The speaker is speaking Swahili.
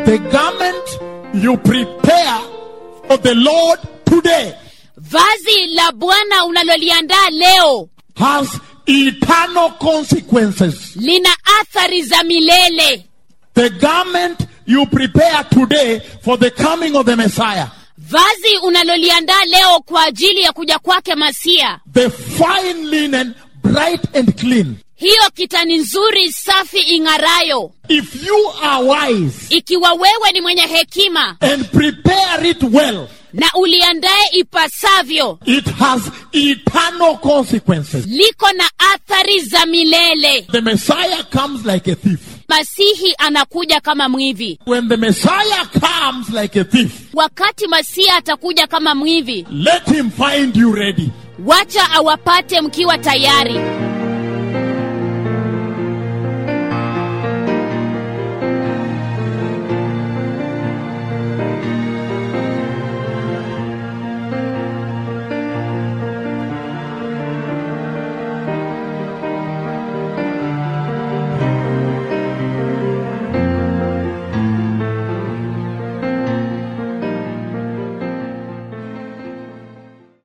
The garment you prepare for the Lord today vazi la bwana unaloliandaa leo has eternal consequences. lina athari za milele The garment you prepare today for the coming of the Messiah, vazi unaloliandaa leo kwa ajili ya kuja kwake masia the fine linen, bright and clean. hiyo kitani nzuri safi ing'arayo If you are wise ikiwa wewe ni mwenye hekima and prepare it well, na uliandaye ipasavyo it has eternal consequences. liko na athari za milele The Messiah comes like a thief. masihi anakuja kama mwivi When the Messiah comes like a thief, wakati masia atakuja kama mwivi let him find you ready. wacha awapate mkiwa tayari